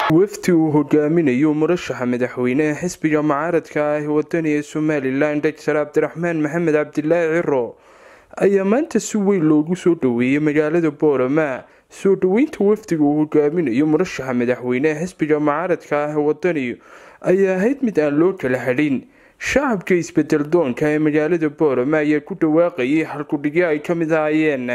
wafdi uu hogaaminayo murashaxa madaxweyneha xisbiga mucaaradka ah ee wadaniga somalilan doctor cabdiraxmaan maxamed cabdilaahi ciro ayaa maanta si weyn loogu soo dhaweeyay magaalada boorama soo dhaweynta wafdiga uu hogaaminayo murashaxa madaxweyneha xisbiga mucaaradka ah ee wadaniga ayaa ahayd mid aan loo kala hadhin shacabka isbedel doonka ee magaalada boorama ayaa ku dhawaaqayay halkudhigyo ay ka mid ahaayeen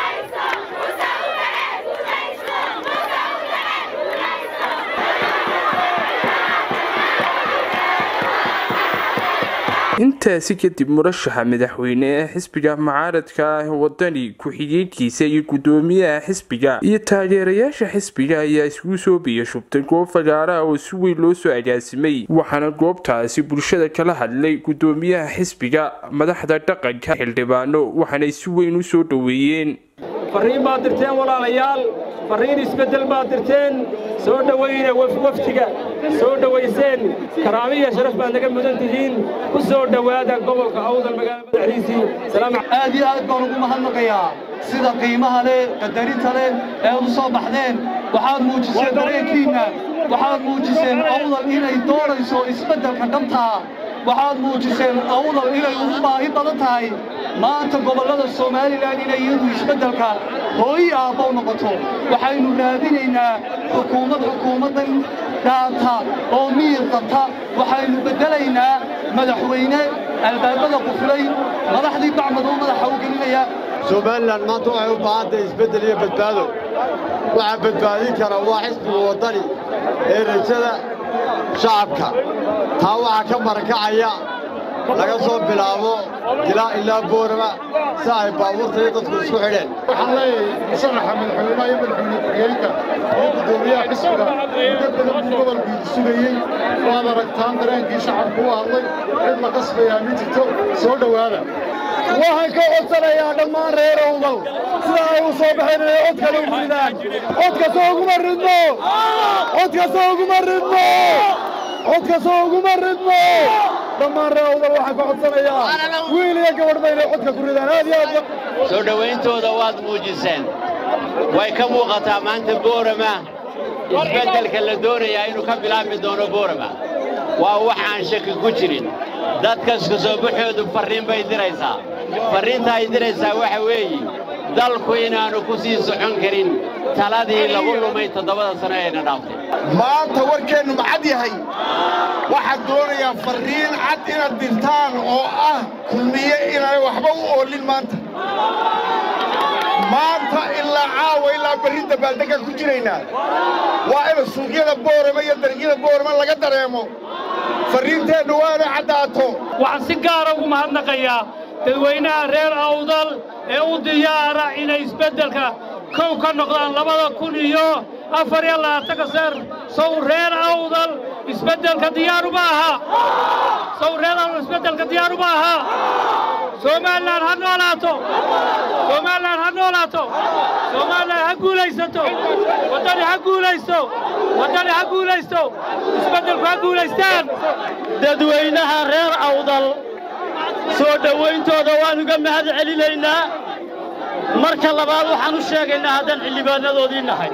intaasi kadib murashaxa madaxweyne ee xisbiga mucaaradka ah ee wadani ku-xigeenkiisa iyo gudoomiyaha xisbiga iyo taageerayaasha xisbiga ayaa isugu soo biya shubtay goob fagaara ah oo si weyn loo soo agaasimay waxaana goobtaasi bulshada kala hadlay gudoomiyaha xisbiga madaxda dhaqanka xildhibaano waxaanay si weyn u soo dhoweeyeen farriin baad dirteen walaalayaal farriin isbeddel baad dirteen soo dhowayna wafdiga soo dhowayseen karaamiya sharaf baad naga mudan tihiin ku soo dhowaada gobolka awdal magaalada madaxdiisii aad iyo aad baan ugu mahadnaqayaa sida qiimaha leh qadarinta leh ee u soo baxdeen waxaad muujiseen dareenkiinna waxaad muujiseen awdal inay doonayso isbeddelka dhabtaa waxaad muujiseen awdal inay ugu baahi badan tahay maanta gobollada somalilan inay iyadu isbeddelka hooyi aabbow noqoto waxaynu raadinaynaa xukuumad xukuumaddan dhaanta oo miyir qabta waxaynu beddelaynaa madaxweyne albaabada quflay madaxdii bacmadoo madaxa u gelinaya somalilan maanta waxay u baahantahay isbeddel iyo badbaado waxaa badbaadin kara waa xisbiga waddani ee rajada shacabka taa waxaa ka marakacaya laga soo bilaabo dilaa ilaa boorama si ay baabuurta iyo dadku isku xidheen waxaan leeyahay musharaxa madaxweynaha iyo madaxweyne ku-xigeenka iyo guddoomiyaha xisbiga muddo badan buu gobolkiidu sugayey waad aragtaan dareenkii shacabku u hadlay cid la qasbayaa ma jirto soo dhowaada waxaan ka codsanayaa dhammaan reer owdal sida ay u soo baxeen inay cod kale u ridaan codkasoo uguma ridno codkasoo uguma ridno codkasoo uguma ridno dhammaan reer owdal waxaan ka codsanayaa wiil iyo gabadhba inay codka ku ridaan aad iyo aad soo dhowayntooda waad muujiseen way ka muuqataa maanta boorama isbeddelka la doonayaa inuu ka bilaabmi doono boorama waa wax aan shaki ku jirin dadkaska soo baxoodu farriin bay diraysaa farriinta ay diraysaa waxa weeye dalku inaannu ku sii socon karin taladii lagu lumay toddobada sano eena dhaaftay maanta warkeennu macad yahay waxaad doonayaa farriin cad inaad dirtaan oo ah kulmiye inaan waxba u oolin maanta maanta ilaa caawa ilaa berri dabaaldegga ku jiraynaa waa in suuqyada boorama iyo dariiqyada boorama laga dareemo farriinteennu waa inay caddaato waxaan si gaara ugu mahadnaqayaa dadweynaha reer awdal ee u diyaara inay isbeddelka kow ka noqdaan labada kun iyo afar iyo labaatanka seer sow reer awdal isbeddelka diyaaruma aha sow reer awdal isbeddelka diyaaruma aha somalilan ha noolaato somalilan ha noolaato somalilan ha guulaysato waddani ha guulaysto waddani ha guulaysto isbeddelku ha guulaystaan dadweynaha reer awdal soo dhowayntooda waan uga mahad celinaynaa marka labaad waxaan u sheegaynaa haddaan xildhibaannadoodii nahay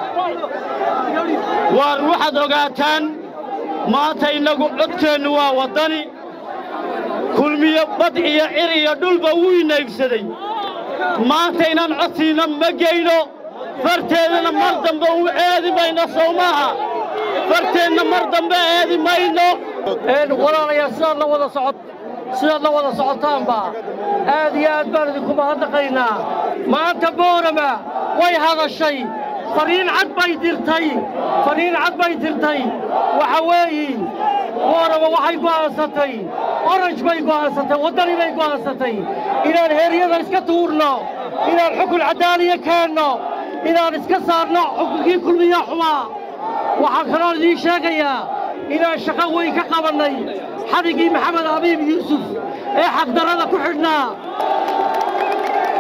waar waxaad ogaataan maanta innagu codkeennu waa waddani kulmiyo bad iyo cir iyo dhulba wuu inaybsaday maanta inaan codsiinna ma geyno farteedana mar dambe u eedi mayno sow maaha farteenna mar dambe eedi mayno walaalayaal sidaad la wada socod sidaad la wada socotaanba aad iyo aad baan idinku mahadnaqaynaa maanta boorama way hadashay farriin cad bay dirtay farriin cad bay dirtay waxa weeye boorama waxay go'aansatay oranj bay go'aansatay waddani bay go'aansatay inaan heeryada iska tuurno inaan xukun caddaaliya keenno inaan iska saarno xukunkii kulmiya xumaa waxaan kaloo idiin sheegayaa inaan shaqo weyn ka qabannay xadigii maxamed abiib yuusuf ee xaqdarrada ku xidhnaa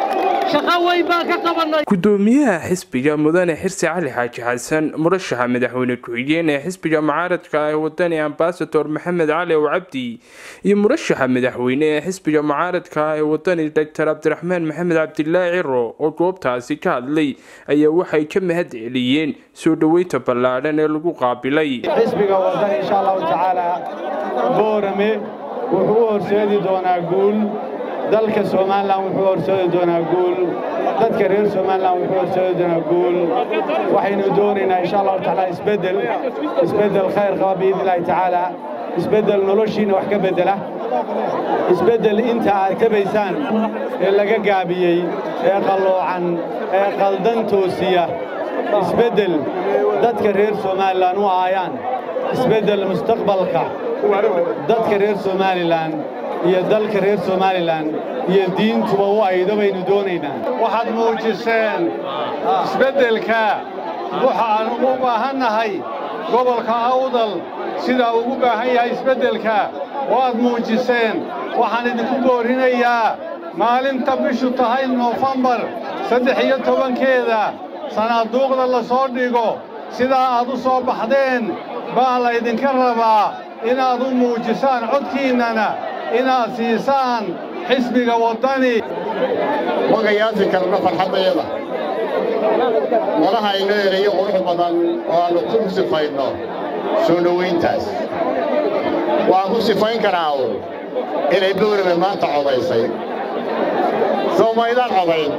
shaqo weyn baan ka qabannay gudoomiyaha xisbiga mudane xirsi cali xaaji xasan murashaxa madaxweyne ku-xigeen ee xisbiga mucaaradka ah ee wadani ambasador maxamed cali ow cabdi iyo murashaxa madaxweyne ee xisbiga mucaaradka ah ee wadani doctor cabdiraxmaan maxamed cabdilaahi ciro oo goobtaasi ka hadlay ayaa waxay ka mahad celiyeen soo dhoweynta ballaadhan ee lagu qaabilay xisbiga waddan insha allahu tacaala boorame wuxuu u horseedi doonaa guul dalka somalilan wuxuu horseedi doonaa guul dadka reer somalilan wuxuu horseedi doonaa guul waxaynu doonaynaa insha allahu tacaala isbeddel isbeddel khayr qaba biidni illaahi tacaala isbeddel noloshiina wax ka beddela isbeddel inta aad kabaysaan ee laga gaabiyey ee qalloocan ee qaldan toosiya isbeddel dadka reer somalilan u aayaan isbeddel mustaqbalka dadka reer somalilan iyo dalka reer somalilan iyo diintuba u aydo baynu doonaynaa waxaad muujiseen isbeddelka waxa aan ugu baahannahay gobolka awdal sidaa ugu baahan yahay isbeddelka waad muujiseen waxaan idinku boorinayaa maalinta bishu tahay noofembar saddex iyo tobankeeda sanaaduuqda la soo dhigo sidaa aad u soo baxdeen baa laydinka rabaa inaad u muujisaan codkiinnana inaad siisaan xisbiga waddani magayaasi karna farxaddayada malaha inoo erayo qurux badan oo aannu ku sifayno soo dhowayntaas waxaan ku sifayn karaa uun inay boorame maanta codaysay soo maydaan codayn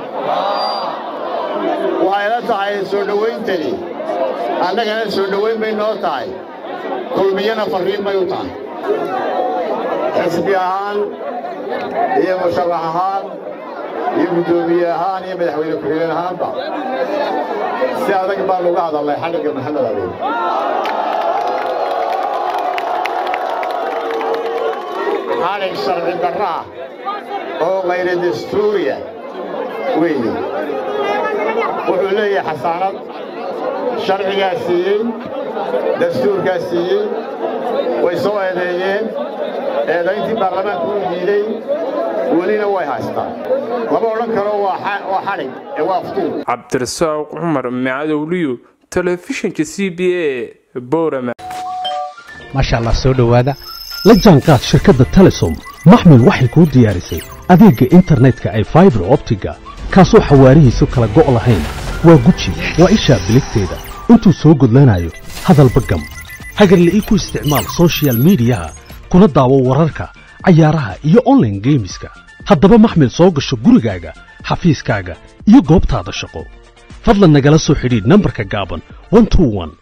waxayla tahay soo dhowayntani annagana soo dhowayn bay noo tahay kulmiyana farriin bay u tahay xisbi ahaan iyo musharax ahaan iyo guddoomiye ahaan iyo madaxweyne ku-xigeen ahaanba si adag baan uga hadalnay xadhigga maxamed abiin xadhig sharci darra ah oo kayra dastuuriya weeye wuxuu leeyahay xasaanad sharcigaa siiyey dastuurkaa siiyey way soo eedeeyeen eedayntii baarlamaanku u diiday welina way haystaan lama odhan karo waa xadhig ee waa aftuur cabdirasaaq cumar macadowliyo telefishinka c b a boorama maasha allah soo dhowaada la jaanqaad shirkadda telesom maxmil waxay kuu diyaarisay adeegga internetka ay faibar optiga kaasoo xawaarihiisu kala go' lahayn waa guji waa ishaa biligteeda intuu soo gudlanayo hadalba gam hagarla ii ku isticmaal sochial midiyaha kuna daawo wararka cayaaraha iyo onlaine geemiska haddaba maxmil soo gasho gurigaaga xafiiskaaga iyo goobtaada shaqo fadlan nagala soo xidhiidh nambarka gaaban